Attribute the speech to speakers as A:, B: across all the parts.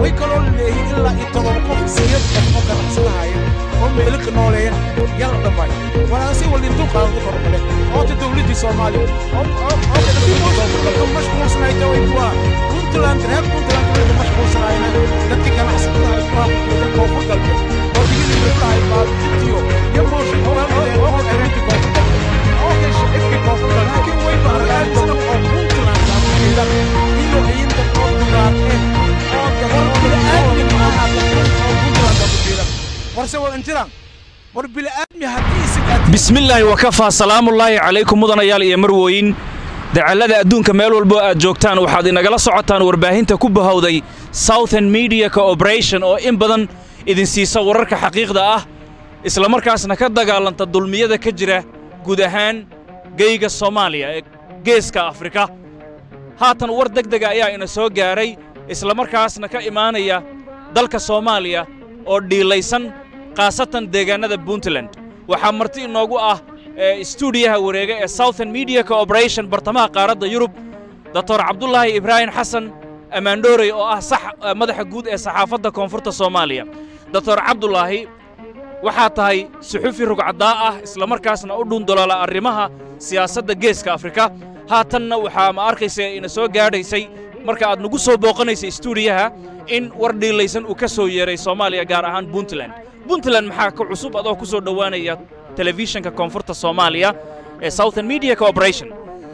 A: way kaloo leeyihin ilaa iyo todoba qof sideed qof oo ganacsadahaya oo meelika nooleeya yala dhammaay walaasi walintuu qaadada kormale oota dowladdii soomaaliya oo mashquulsanayta way kuwaa puntland reer puntland wayka mashquulsanayna dadkii ganacsatada ay kuwaa kujeeda koonfur galbeed oo digidii wiflahay baabjintiyo iyo mooshin oo ereenti koonfur galbeed oo hesha ifkii koonfur galbeed laakiin way baaraaysana oo puntland kujeeda iyo ciinta oo dugaag eh oo gabar oo bini'aadmi maaha oo puntland kujeeda warse wal intiraan war bini'aadmi haddii isigaati
B: bismillaahi wakafaa salaamullaahi calaykum mudanayaal iyo marwooyin dacallada adduunka meel walbo aad joogtaan waxaad inagala socotaan warbaahinta ku bahowday southern media cooperation oo in badan idin siisa wararka xaqiiqda ah islamarkaasna ka dagaalanta dulmiyada ka jira guud ahaan geyga soomaaliya ee geeska afrika haatan war deg dega ayaa ina soo gaaray islamarkaasna ka imaanaya dalka soomaaliya oo dhiilaysan khaasatan deegaannada puntland waxaa marti inoogu ah stuudiyaha wareega ee southern media cooperation bartamaha qaaradda yurub doctor cabdulaahi ibraahim xasan ammaandhoorey oo ah sax madaxa guud ee saxaafadda koonfurta soomaaliya doctor cabdulaahi waxaa tahay suxufi rugcaddaa ah islamarkaasna u dhundoloola arrimaha siyaasadda geeska afrika haatanna waxaa ma arkaysa ina soo gaadhaysay marka aad nagu soo booqanaysay stuudiyaha in war dhiilaysan uu ka soo yeeray soomaaliya gaar ahaan puntland puntland maxaa ka cusub adoo ku soo dhowaanaya telefishinka koonfurta soomaaliya ee southern media cooperation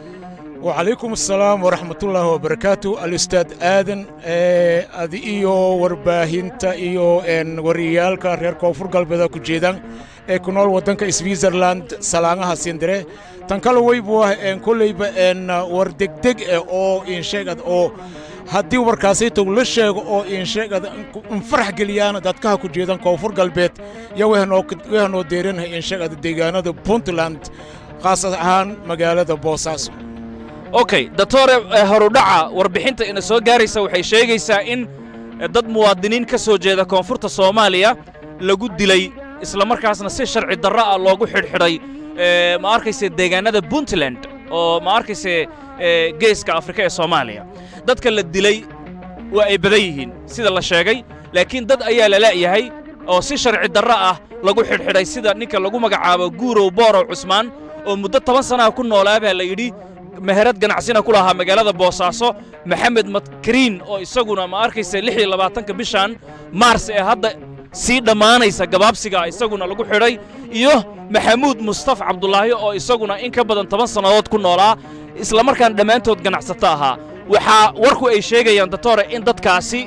A: وعليكم السلام ورحمة الله وبركاته الأستاذ آدن أدي إيو ورباهنتا إيو إن وريالكا رير كوفر قلبدا كجيدان كنول ودنك سويسرلاند سلانها سيندري تنكالو ويبوه إن كليبا إن وردقدق أو إن شاقد أو haddii warkaasaytow la sheego oo insheegada infarax geliyaan dadkaha ku jeedan koonfur galbeed yo wehanoo deerinahay insheegada deegaanada puntland khaas ahaan magaalada boosaaso
B: okay doctore horudhaca warbixinta ina soo gaaraysa waxay sheegaysaa in dad muwaadiniin ka soo jeeda koonfurta soomaaliya lagu dilay islamarkaasna si sharci darro ah loogu xidhxidhay ma arkayse deegaannada puntland oo ma arkayse geeska afrika ee soomaaliya dadka la dilay waa ay badan yihiin sida la sheegay laakiin dad ayaa la la'yahay oo si sharci darro ah lagu xidhxidhay sida ninka lagu magacaabo guurow boorow cusmaan oo muddo toban sannaha ku noolaa baa la yidhi meherad ganacsina ku lahaa magaalada boosaaso maxamed madkariin oo isaguna ma arkaysa lix iyo labaatanka bishan maars ee hadda sii dhammaanaysa gabaabsiga isaguna lagu xidhay iyo maxamuud mustaf cabdulaahi oo isaguna in ka badan toban sannadood ku noolaa islamarkaan dhammaantood ganacsato ahaa waxaa warku ay sheegayaan doctore in dadkaasi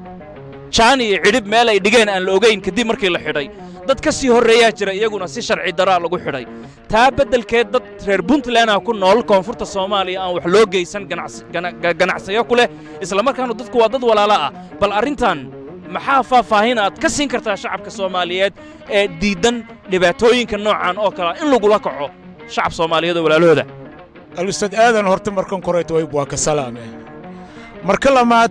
B: jaan iyo cidhib meel ay dhigeen aan la ogayn kadib markii la xidhay dad ka sii horreeyaa jira iyaguna si sharci daraa lagu xidhay taa beddelkeed dad reer puntland ah ku nool koonfurta soomaaliya aan wax loo geysan ganacsayo ku leh islamarkaana dadku waa dad walaalo ah bal arrintan maxaa faahfaahin aad ka siin kartaa shacabka soomaaliyeed ee diiddan dhibaatooyinka noocan oo kalea in lagula kaco shacab soomaaliyeed oo walaalahooda
A: alustaad aadan horta markan korayto wayb waa ka salaame marka lamaad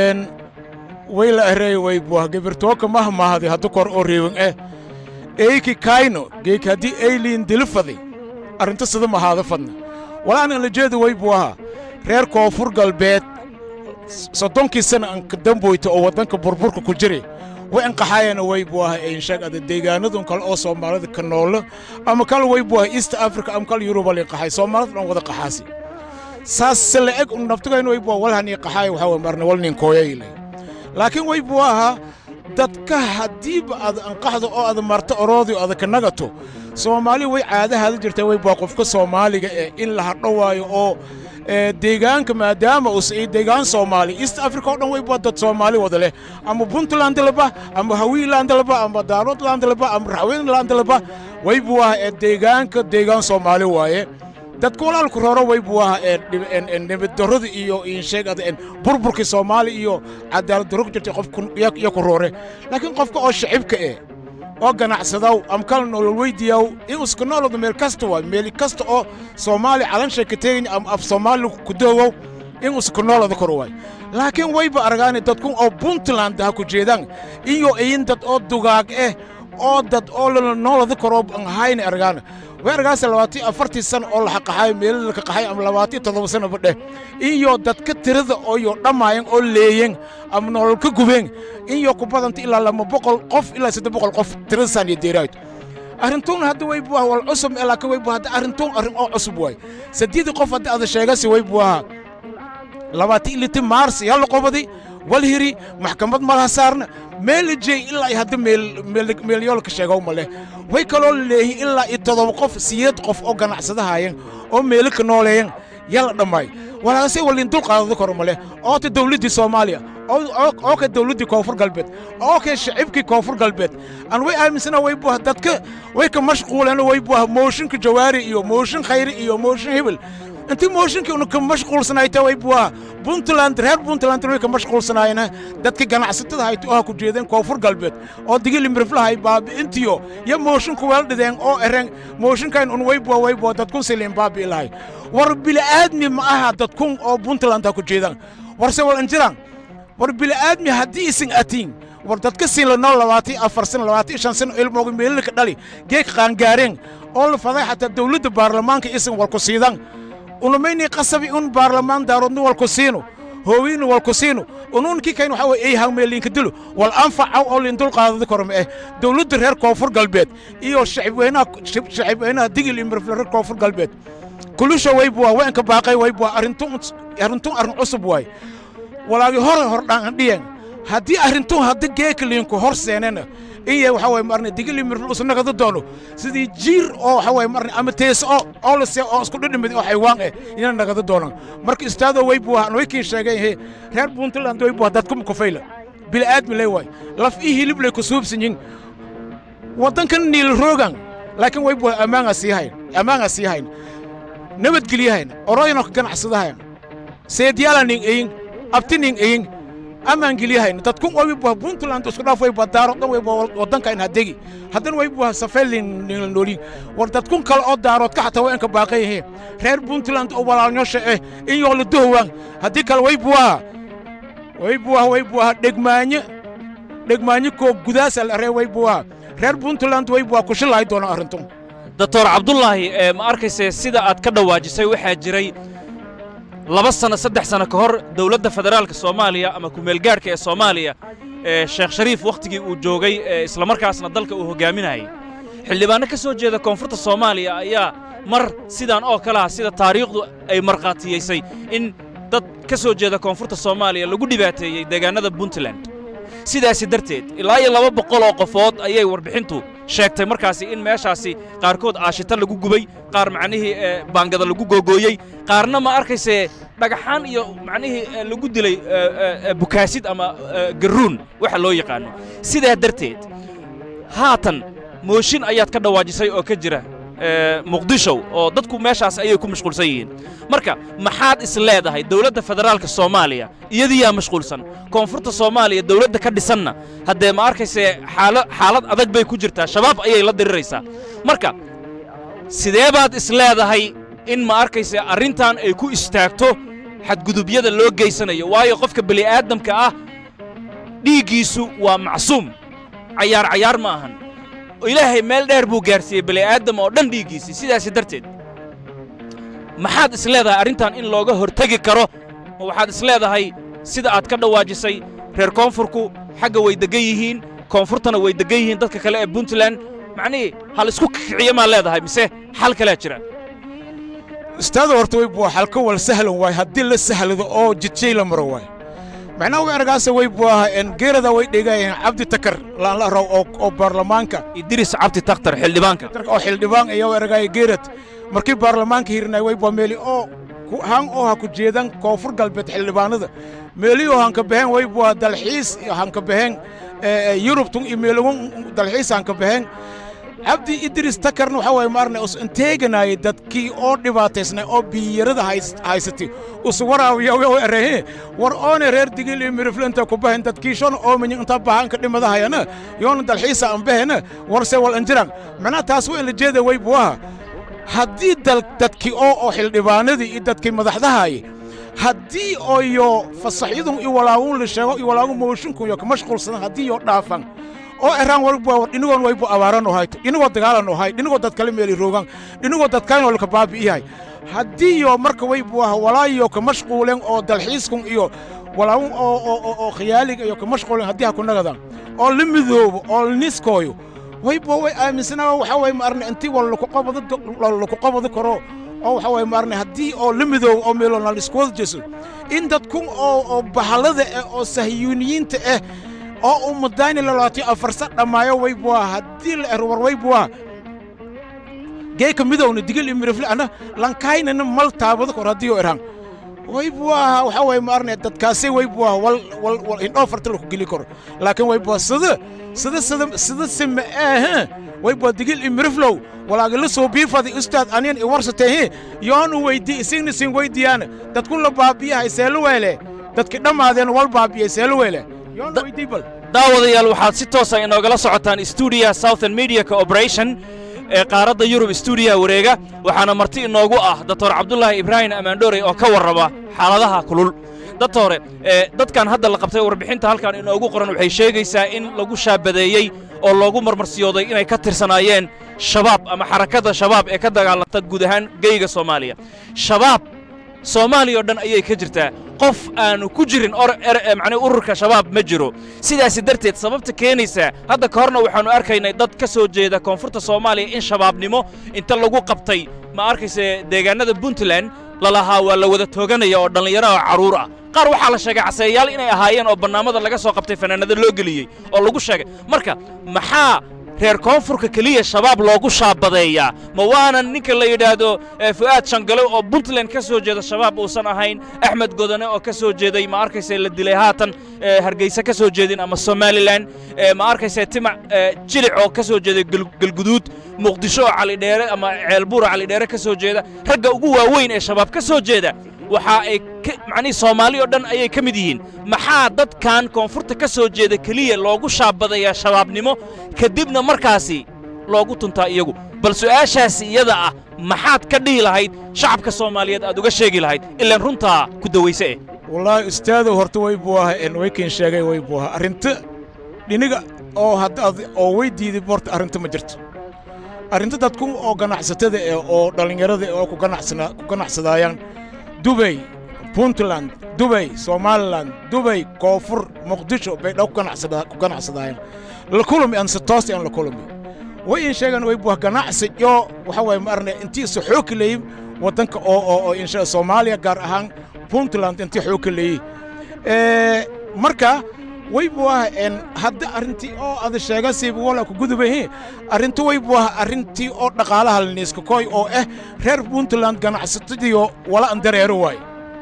A: way la areey waybuah gebirtooka mahmahadi haddu kor oo reewan eh eyki kayno geek haddii eyliin dilifadi arrinta sida mahaada fadna walaanan la jeeda waybuaha reer koonfur galbeed soddonkii sana anka damboyta oo waddanka burburka ku jiri way anqaxaayana waybuaha einshagada deegaanadun kale oo soomaalida ka noolo ama kale waybuaha east africa ama kale yuruba liinqaxay soomaalida dhan wada qaxaasi saas se la eg un naftigayna waybuaha walhanii qaxaaya waxaa way marna walnin kooyayle laakiin waybuaha dadka haddiiba aad anqaxdo oo aad marto oroodii aad ka nagato soomaali way caadahaada jirtaa waybuaha qofka soomaaliga eh in la hadho waayo oo deegaanka maadaama uusay deegaan soomaali east africa oo dhan waybuaa dad soomaali wada leh ama puntland laba ama hawiiland laba ama daaroodland laba ama raxweynland laba waybuaha ee deegaanka deegaan soomaali waaye dadka walaalku rooro waybuaha ee nabaddarrada iyo insheegada burburkii soomaali iyo cadaalad darro ku jirtay qofku iyo ku roore laakiin qofka oo shacibka eh oo ganacsadaw ama kala nolol weydiyaw in iska noolada meel kasta waay meel kasta oo soomaali calanshay ka teegin ama af soomaali ku doogow in iska noolada kor waay laakiin wayba aragaani dadkun oo puntland ha ku jeedaan iyo iyin dad oo dugaag eh oo dad oo lala noolada koroo aan hayni aragaana weergaas labaatan afartii sano oo la xaqaxayo meelada la kaqaxay ama labaatan toddoba sano badheh iyo dadka tirada ooyo dhammaayeen oo leeyeen ama nolol ka gubeen iyo ku badanta ilaa lama boqol qof ilaa saddex boqol qof tirada saaniya deeraayto arrintuun hadda way buaha wal cusub ee laakiin way buaha hadda arrintuun arrin oo cusub waay saddeedii qof hadda ada sheegasi way buaha labaatan iliti maars yaa la qobaday wal hiri maxkamad malaha saarna meel ijey ilaa iyo hadda meelyoolka sheegow ma leh way kaloo leeyihin ilaa iyo toddoba qof siyeed qof oo ganacsadahaayeen oo meelo ka nooleeyeen yaa la dhammaay walaase walin dulqaadada kor ma leh oo ta dawladdii soomaaliya oo ka dawladdii koonfur galbeed oo ka shacibkii koonfur galbeed aan way aaminsana way buah dadka way ka mashquuleen way buah mooshinka jawaari iyo mooshin khayri iyo mooshin hebel intii mooshinkii unu ka mashquulsanayta way buah puntland reer puntland way ka mashquulsanaayeen dadka ganacsatada hayta oo ha ku jeedeen koonfur galbeed oo digili miriflahay baabi'intiyo iyo moosinku weel dhideen oo ereen mooshinkayn un way buah way buah dadkun siliin baabi'i lahay war bili'aadmi ma aha dadkun oo puntland ha ku jeedaan warse wal injiraan war bili'aadmi haddii isin atiin war dadka siin la nool labaatan afar sano labaatan shan sano ilmooga meelilka dhali geeg qaangaareen oo la faday xataa dawladda baarlamaanka isin walku siidaan unumayni qasabi un baarlamaan daaroodni walku siinu hoowiinu walku siinu unuunkii kayn waxaa weye ay hangmeeliinka dilo wal anfacaw oo liin dulqaadada korma eh dawladda reer koonfur galbeed iyo shacibweynaha shacibweynaha digil iyo mirfle reer koonfur galbeed kulusha way buwa weenka baaqay way buwa arrintun arrintun arrin cusub waay walaagi hore hordhaan dhiyan haddii arrintun hadda geeka liinku hor seenena iye waxa waye marne digili mirfle usnagada doono sidii jiir oo waxa waye marne ama tees oo oo la see oo isku dhidhimid oo xaywaan eh ina nagada doonaan marka istaado way buwa way kiin sheegay he reer puntland way buwa dadku kufayla bil'aadmi lay waay laf ii hilib lay ku suubsan yihin waddankan niil roogan laakiin way buwa ammaangaa sii hayn ammaangaa sii hayn nabadgelyahayn oroyano ka ganacsadahayn seedyaala nin eyin abti nin eyin amaan gelyahayn dadkun way buha puntland isku dhaaf way buha daaro dhan way buha waddankayn hadegi haddana way buha safeelin nila noolin war dadkun kale oo daarood ka xataa way inka baaqan yihiin reer puntland oo walaalnyosha eh in yoo la dohowaan haddii kale way buha way buha way buha dhegmaanye dhegmaanye koo gudaasa la ree way buha reer puntland way buha kushilahay doona arrintun
B: doctor cabdulaahi ma arkayse sida aad ka dhawaajisay waxaa jiray laba sano saddex sano ka hor dowladda federaalka soomaaliya ama kumeelgaadhka ee soomaaliya ee sheekh shariif wakhtigii uu joogay ee islamarkaasna dalka uu hoggaaminayay xildhibaanno ka soo jeeda koonfurta soomaaliya ayaa mar sidaan oo kale ah sida taariikhdu ay markhaatiyaysay in dad ka soo jeeda koonfurta soomaaliya lagu dhibaateeyey deegaannada puntland sidaasi darteed ilaa iyo laba boqol oo qofood ayay warbixintu sheegtay markaasi in meeshaasi qaarkood aashito lagu gubay qaar macnihii baangada lagu googooyey qaarna ma arkayse dhagaxaan iyo macnihii lagu dilay bukaasid ama garruun waxa loo yaqaano sidaa darteed haatan mooshin ayaad ka dhawaajisay oo ka jira muqdisho oo dadku meeshaas ayay ku mashquulsan yihiin marka maxaad is leedahay dowladda federaalka soomaaliya iyadiyaa mashquulsan koonfurta soomaaliya dowladda ka dhisanna haddee ma arkayse xaala xaalad adag bay ku jirtaa shabaab ayay la diriraysaa marka sidee baad is leedahay in ma arkayse arrintan ay ku istaagto xadgudubyada loo geysanayo waayo qofka beli'aadamka ah dhiiggiisu waa macsuum cayaar cayaar ma ahan ilaahay meel dheer buu gaarsiiyey beli'aadam oo dhan dhiiggiisii sidaasi darteed maxaad is leedahay arrintan in looga hortegi karo ma waxaad is leedahay sida aad ka dhawaajisay reer koonfurku xagga way deggan yihiin koonfurtana way deggan yihiin dadka kale ee puntland macnihii hal isku kiciyo maa leedahay mise xal kalea jira
A: istaada horta way buwa xalka wal sahlan waay haddii la sahlado oo jidjay la maro waay macnaha way argaasa way buaha geerada way dhegayeen cabdi takar laanla raw oo baarlamaanka
B: idris cabdi takhtar xildhibaanka
A: oo xildhibaan iyo ergaya geerad markii baarlamaanka hirnay way bua meeli oo han oo ha ku jeedan koonfur galbeed xildhibaanada meeliyoo hanka baxeen way bua dalxiis hanka baxeen yurubtun iyo meelagun dalxiis hanka baxeen cabdi idris takarna waxaa waye maarne us inteeganaaye dadkii oo dhibaataysnay oo biyarada haysatay us waraawiya erehe war oone reer digil iyo mirifle inta ku bahen dadkiishona oomanyin inta bahanka dhimadahayana yoona dalxiisa an bahena warse wal anjiran macnaha taas waa in la jeeda way buwaha haddii dadkii oo oo xildhibaanadii iyo dadkii madaxdahaye haddii ooyo fasaxyadun iyo walaagun la sheego iyo walaagun mooshinkun yo ka mashquulsadan haddii yoo dhaafan oo eraan waybuwa war dhinigoon waybu abaaran oo hayto dhinigoo dagaalan oo hay dhinigoo dad kale meeli roogan dhinigoo dad kalena laka baabi'iyahay haddii yo marka waybuwaha walaayo ka mashquulen oo dalxiiskun iyo walaawun oo oo oo oo khiyaaliga iyo ka mashquulen haddii ha ku nagadan oo la midoobo oo la niskooyo waybuwa way aaminsanaa waxa waye ma arne intii wala laku qabado laku qabado karo oo waxa waye ma arne haddii oo la midoobo oo meelo na lisku wada jeso in dadkun oo oo bahalada ah oo sahyuuniyiinta ah oo ummadaani lalaatiyo afarsa dhammaayo waybuwa haddii la ero war waybuwa geeka midowna digil iyo mirifle ana lankaynana mal taabado kor haddii oo erhan waybuwa waxa waye ma arne dadkaasi waybuwa wal wal wal indhoo farta laku geli karo laakiin waybuwa sida sida sida sida sima ah waybuwa digil iyo miriflow walaagala soo biifadi ustaad aniyan i warsatehe yoonu weydii isigna sin weydiyaana dadkun la baabiyahay seelo weele dadki dhammaadeen wal baabiyey seelo weele yoonu weydii bal
B: daawadayaal waxaad si toosa inoogala socotaan stuudiyaha southern media cooperation ee qaaradda yurub stuudiyaha wareega waxaana marti inoogu ah doctor cabdulaahi ibraahim amaandhoorey oo ka warrama xaaladaha kulul doctore ee dadkan hadda la qabtay warbixinta halkan inoogu qoran waxay sheegaysaa in lagu shaabadeeyey oo loogu marmarsiyooday inay ka tirsanaayeen shabaab ama xarakadda shabaab ee ka dagaalanta guud ahaan geyga soomaaliya shabaab soomaaliya oo dhan ayay ka jirtaa qof aanu ku jirin macnii ururka shabaab ma jiro sidaasi darteed sababta keenaysaa hadda ka horna waxaannu arkaynay dad ka soo jeeda koonfurta soomaaliya in shabaabnimo inta lagu qabtay ma arkayse deegaannada puntland lalahaa waa la wada tooganaya oo dhallinyaro oo carruur ah qaar waxaa la sheegay caseeyaal inay ahaayeen oo bannaamada laga soo qabtay fanaanada loo geliyey oo lagu sheegay marka maxaa reer koonfurka keliya shabaab loogu shaabadeeyaa ma waanan ninka la yidhaahdo fu'aad shangale oo puntland ka soo jeeda shabaab uusan ahayn axmed godane oo ka soo jeeday ma arkayse la dilay haatan hargeysa ka soo jeedin ama somalilan ma arkayse timac jilic oo ka soo jeeday galguduud muqdisho oo calidheere ama ceelbuura calidheere ka soo jeeda ragga ugu waaweyn ee shabaab ka soo jeeda waxa ay macnihii soomaali oo dhan ayay ka mid yihiin maxaa dadkan koonfurta ka soo jeeda keliya loogu shaabadayaa shabaabnimo kadibna markaasi loogu tuntaa iyagu bal su'aashaasi iyada ah maxaad ka dhihi lahayd shacabka soomaaliyeed aad uga sheegi lahayd ilaan runtaa ku dawayse eh
A: wallaahi ustaadow horta way buu aha en waykin sheegay way buu aha arrinta dhiniga oo haddaad oo way diiday horta arrinta ma jirto arrinta dadku oo ganacsatada eh oo dhallinyarada oo ku ganacsana ku ganacsadaayaan dubay puntland dubay somalilan dubay koonfur muqdisho bay dhow ku ganacsadaayaan la kulmi aan si toos aan la kulmi way in sheegaan way buah ganacsi yo waxa waye ma arne intii isu xooki leeyim waddanka oo oo oo insha soomaaliya gaar ahaan puntland intii xooki leeyey marka way buah en hadda arrintii oo ada sheega siiba wala ku gudubahi arrinta way buah arrintii oo dhaqaalaha laniiska koy oo ah reer puntland ganacsatadiyo wala an dareero waay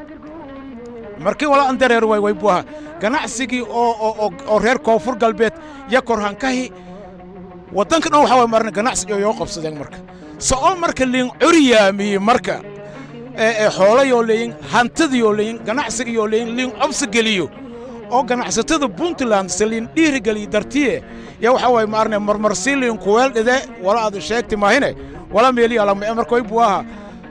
A: markii wala an dareero waay way buah ganacsigii oo oo oo reer koonfur galbeed ya korhankahi waddanka dhan waxa way marna ganacsiga yoo qabsadeen marka soo marka liin curyaamiye marka ee xoolayoo leeyin hantidiyoo leeyin ganacsigiyoo leeyin liin cobsi geliyo oo ganacsatada puntland saliin dhiiri geliyo dartiye ya waxa way maarne marmarsii liin kuweel dhide wala aad sheegti maahine wala meeli alama marka way buaha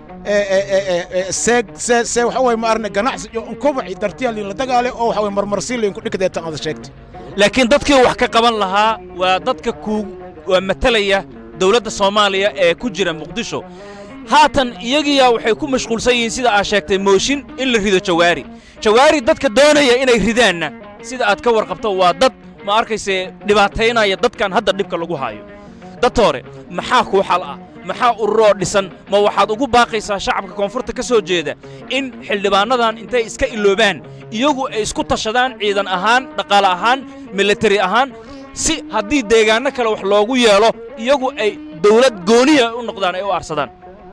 A: seeg see see waxa way maarne ganacsi iyo unkubaci dartiya liin la dagaale oo waxa way marmarsii liin ku dhigdeetan aad sheegti
B: laakiin dadkii wax ka qaban lahaa waa dadka ku waa matalaya dawladda soomaaliya ee ku jira muqdisho haatan iyagiyaa waxay ku mashquulsan yihiin sida aad sheegtay mooshin in la rido jawaari jawaari dadka doonaya inay ridaanna sida aad ka warqabto waa dad ma arkayse dhibaataynaya dadkan hadda dhibka lagu haayo dadtoore maxaa kuu xal ah maxaa ururoo dhisan ma waxaad ugu baaqaysaa shacabka koonfurta ka soo jeeda in xildhibaannadan intay iska iloobaan iyagu ay isku tashadaan ciidan ahaan dhaqaale ahaan militari ahaan si haddii deegaanno kale wax loogu yeelo iyagu ay dawlad gooniya u noqdaan ay u aarsadaan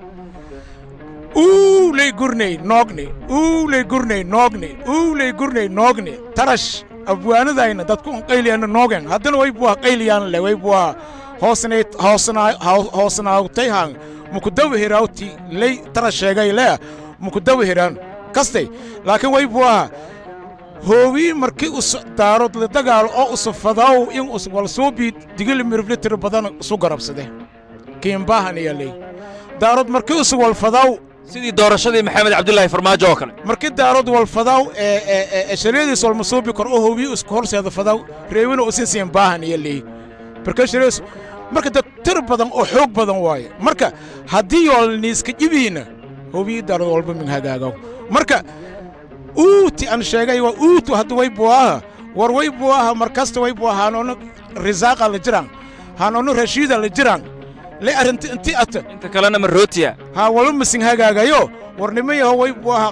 A: uuley gurney noogne uuley gurney noogne uuley gurney noogne tarash abwaanadayna dadku un qayliyaana noogen haddana way buah qayliyaan le way buah hoosnay hoosnaa hoosnaawtay haan mukudawa hiraawti ley tara sheegay le mukudawa hiraan kastay laakiin way buaha hoowii markii us daarod la dagaalo oo usufadaw in us walsuubii digili miriflitir badan isu garabsade kiimbaahan iya ley daarod markii us walfadaw
B: sidii doorashadii maxamed cabdulaahi farmaajo oo kale
A: markii daarod walfadaw ee shariadiis walmasuubi kor oo hoowii isku horseeda fadaw reewina usinsiin baahan iyo ley barkasharays marka dad tir badan oo xoog badan waaye marka haddii yoolniiska jibiina hobii darad walba min hagaagaw marka uuti aan sheegay waa uutu hadda way buwaaha war way buwaaha mar kasta way buwaaha hanoonu risaaqa la jiraan hanoonu rashiida la jiraan le arrinti inti ata
B: inta kalena marootiya
A: ha walba masin hagaagayo war nima yaho way buwaaha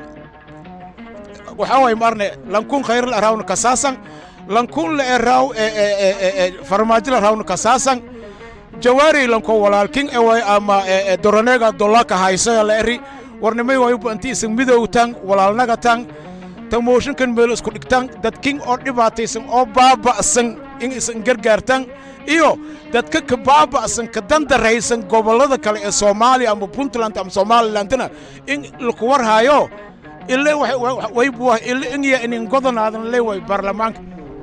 A: waxaa waay maarne lankun khayr la raawna kasaasan lankun la eraaw farmaajo la raawna kasaasan jawaari lanko walaalkin eway ama doronega dolaka haysaya la eri warnimay wayba inti isan midowtan walaalnagatan ta mooshinkan meel isku dhigtan dadkin oo dhibaataysan oo baaba'san in isan gargaartan iyo dadka ka baaba'san ka dandaraysan gobollada kale ee soomaaliya ama puntland ama somalilandna in laku warhaayo ile waybuwa ile inya inin godonaadan le way baarlamaanka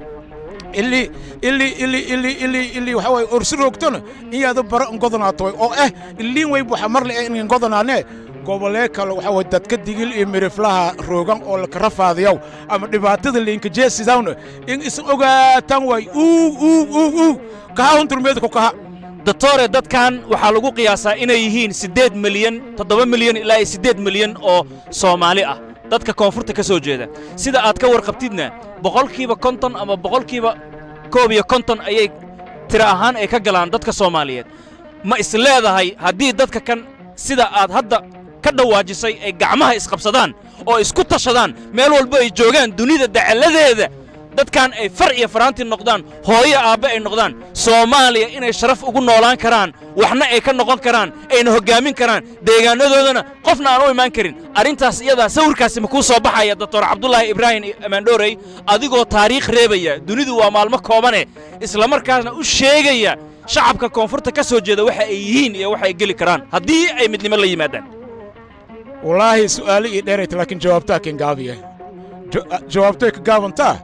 A: ili ili ili ili ili ili waxa way orsi roogtona iyaada bara godonaato oo ah iliin way waxa mar le inin godonaane gobolee kale waxa way dadka digil iyo miriflaha roogan oo la kara faadiyow ama dhibaatada liinka jeesidawna in isan ogaataan way uu uu uu uu kaha hunturmeeda ku kaha
B: doctore dadkan waxaa lagu qiyaasaa inay yihiin siddeed milyan toddoba milyan ilaa iyo siddeed milyan oo soomaali ah dadka koonfurta ka soo jeeda sida aad ka warqabtidna boqolkiiba konton ama boqolkiiba koob iyo konton ayay tiro ahaan ay ka galaan dadka soomaaliyeed ma is leedahay haddii dadka kan sida aad hadda ka dhawaajisay ay gacmaha isqabsadaan oo isku tashadaan meel walba ay joogaan dunida dacalladeeda dadkan ay far iyo faraanti noqdaan hooyo aabbe ay noqdaan soomaaliya inay sharaf ugu noolaan karaan waxna ay ka noqon karaan ayna hoggaamin karaan deegaanadoodana qofna aan u imaan karin arrintaas iyadaa sawirkaasi ma kuu soo baxaya doctor cabdulaahi ibraahim amaandhoorey adigoo taariikh reebaya dunidu waa maalmo koobane islamarkaasna u sheegaya shacabka koonfurta ka soo jeeda waxa ay yihiin iyo waxa ay geli karaan haddii ay midnimo la yimaadaan
A: wallaahi su'aalo ii dheerayta laakiin jawaabtaa kin gaabiye jawaabtay ka gaabantaa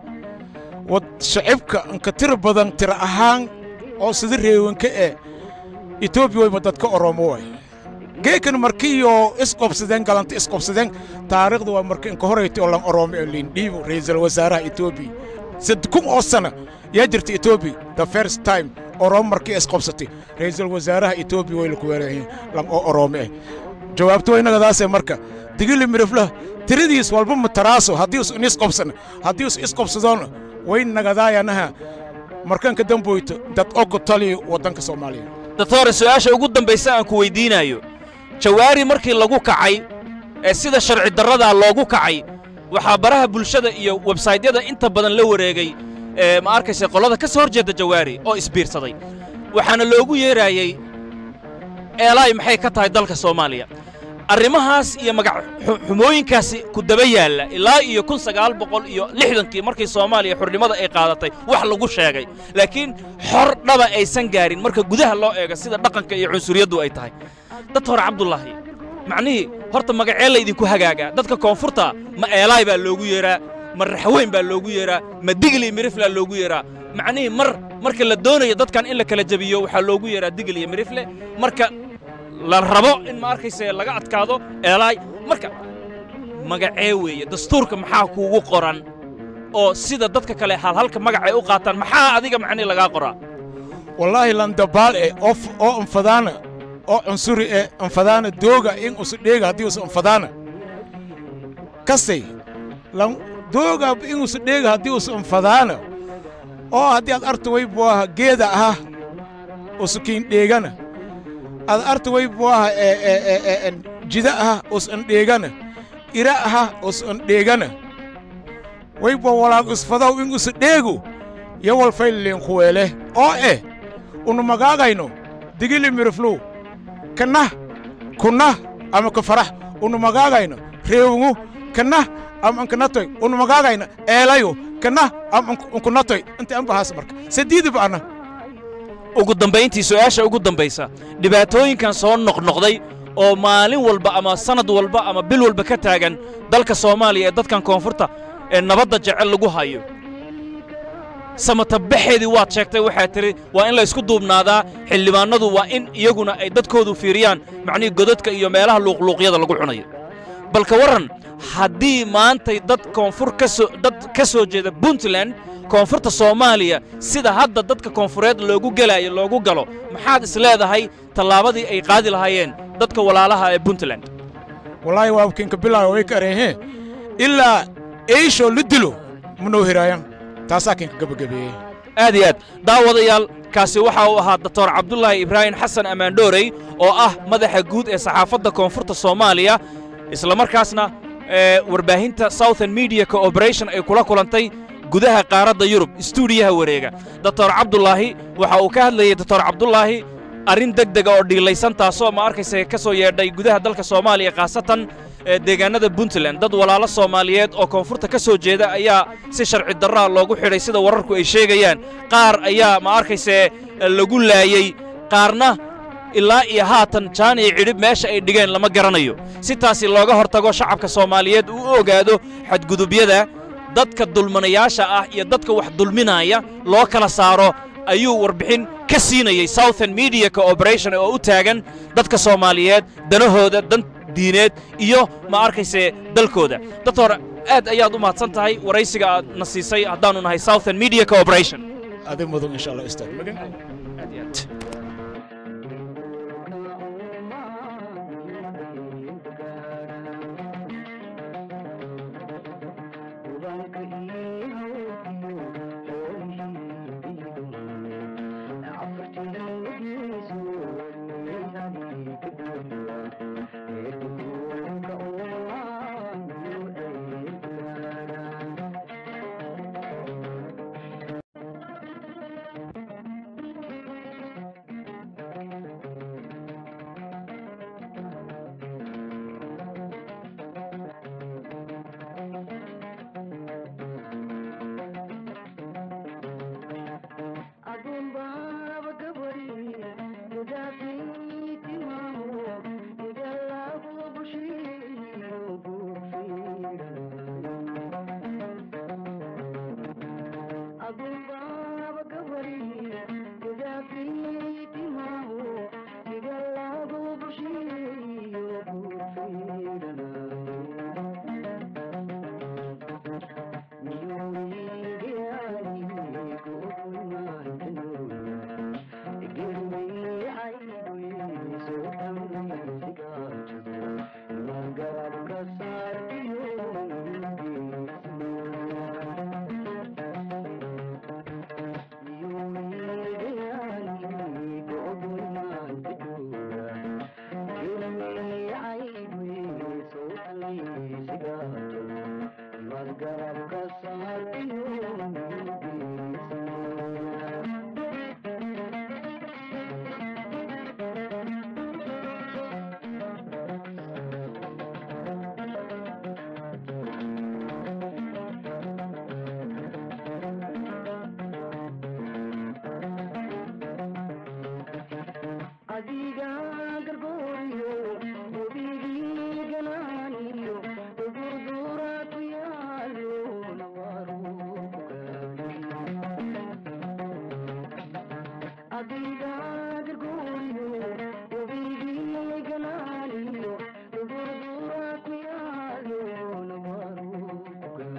A: wad shacibka inka tira badan tira ahaan oo sida reewanka ee etoobiya wayba dadka oromo way geekan markiyo isqobsadeen galanta isqobsadeen taariikhda waa marka inka horayta oo lan oromo ee liindhiibo ra'iisul wasaaraha etoobiya sad kun oo sana yaa jirta etoobiya the first time oromo markii isqobsatay ra'iisul wasaaraha etoobiya way laku weerayihiin lan oo oromo eh jawaabto innagadaasee marka digili miriflah tiradiis walba mataraaso haddii us inisqobsana haddii us isqobsadoona way nagadaayanaha markanka damboyto dad ogo taliyo waddanka soomaaliya
B: doctore su'aasha ugu dambaysa aan ku weydiinayo jawaari markii lagu kacay ee sida sharci darradaa loogu kacay waxaa baraha bulshada iyo websaytyada inta badan la wareegay ee ma arkaysa qollada ka soo hor jeedda jawaari oo isbiirsaday waxaana loogu yeeraayey eelaay maxay ka tahay dalka soomaaliya arrimahaas iyo magac xumooyinkaasi ku daba yaalla ilaa iyo kun sagaal boqol iyo lixdankii markii soomaaliya xurnimada ay qaadatay wax lagu sheegay laakiin xor dhaba aysan gaarin marka gudaha loo eego sida dhaqanka iyo cunsuriyaddu ay tahay dad hore cabdulaahi macnihii horta magacee laydinku hagaagaa dadka koonfurta ma eelaay baa loogu yeeraa ma raxweyn baa loogu yeeraa ma digli miriflaa loogu yeeraa macnihii mar marka la doonayo dadkan in la kala jebiyo waxaa loogu yeeraa digil iyo mirifle marka la rabo in ma arkayse laga adkaado eelaay marka magacee weeye dastuurka maxaa kuugu qoran oo sida dadka kale halhalka magacay u qaataan maxaa adiga macnihi lagaa qoraa
A: wallaahi landabaal e oo anfadaana oo cunsuri e anfadaana dooga in usu dheega haddii usu anfadaana kastay lan dooga in usu dheega haddii usu anfadaana oo haddii aad arta way buaha geeda aha usu kiin dheegana ad arta way buaha jida aha us an dheegana ira aha us an dheegana way bua walaag isfadaw in usu dheegu yowal faylileen kuweele oo eh unu magaagayno digili miriflow kanah kunah ama ka farax unu magaagayno reewungu kanah ama ankanatoy unu magaagayna eelayo kanah ama ankunatoy inta anbahaas marka sadiidiba ana
B: ugu dambayntii su'aasha ugu dambaysa dhibaatooyinkan soo noqnoqday oo maalin walba ama sannad walba ama bil walba ka taagan dalka soomaaliya ee dadkan koonfurta ee nabadda jecel lagu hayo samatabaxeedii waad sheegtay waxaa tidhi waa in la ysku duubnaadaa xildhibaannadu waa in iyaguna ay dadkoodu fiiriyaan macnihii godadka iyo meelaha luuqluuqyada lagu cunayo balka warran haddii maantay dad koonfur ka soo dad ka soo jeeda puntland koonfurta soomaaliya sida hadda dadka koonfureed loogu gelaayo loogu galo maxaad is leedahay tallaabadii ay qaadi lahaayeen dadka walaalaha ee puntland
A: wallaahi waa kinka bilaayo way kareehee ilaa eishoo la dilo manoo hiraayan taasaa kinka gebagabeeyey
B: aad iyo aad daawadayaal kaasi waxa uu ahaa doctor cabdulaahi ibraahim xasan ammaandhoorey oo ah madaxa guud ee saxaafadda koonfurta soomaaliya islamarkaasna ee warbaahinta southern media cooperation ay kula kulantay gudaha qaaradda yurub istuudiyaha wareega doctor cabdulaahi waxa uu ka hadlayey doctor cabdulaahi arrin deg dega oo dhiilaysan taasoo ma arkaysa ka soo yeedhay gudaha dalka soomaaliya khaasatan ee deegaanada puntland dad walaalo soomaaliyeed oo koonfurta ka soo jeeda ayaa si sharci darraa loogu xidhay sida wararku ay sheegayaan qaar ayaa ma arkayse lagu laayey qaarna ilaa iyo haatan jaan iyo cidhib meesha ay dhigeen lama garanayo si taasi looga hortago shacabka soomaaliyeed uu u ogaado xadgudubyada dadka dulmanayaasha ah iyo dadka wax dulminaya loo kala saaro ayuu warbixin ka siinayey southern media cooperation oo u taagan dadka soomaaliyeed danahooda dan diineed iyo ma arkayse dalkooda doctor aad ayaad u mahadsan tahay waraysiga aad na siisay haddaannu nahay southern media cooperation
A: adig mudan insha allah istaag magan
B: aad iyo aad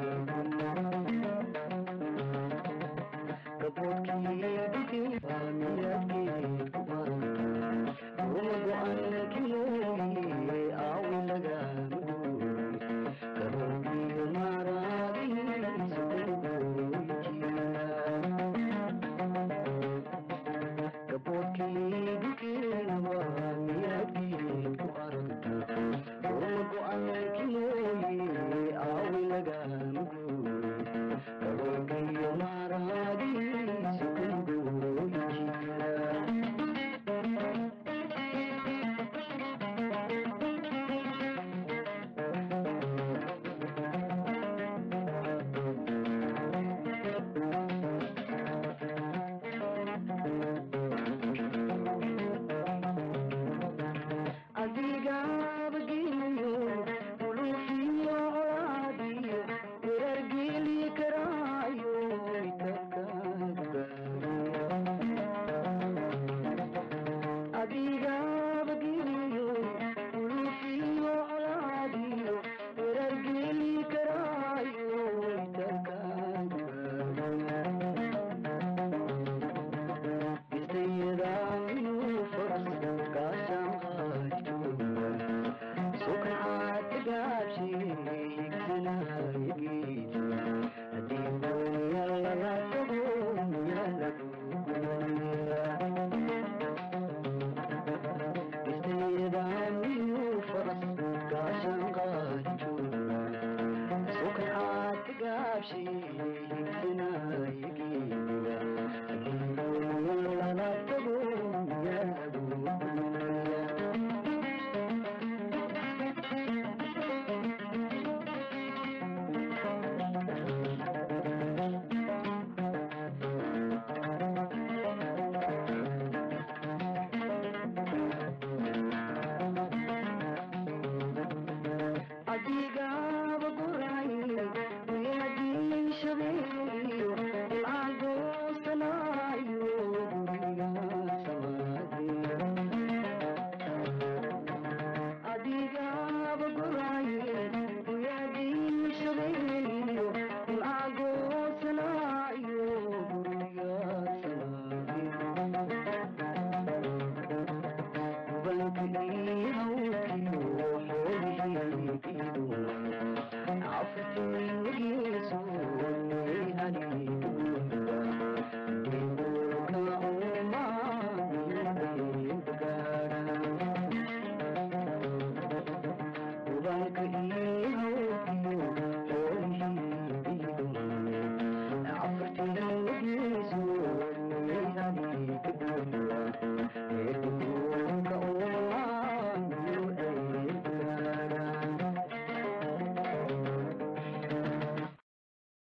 C: Thank you.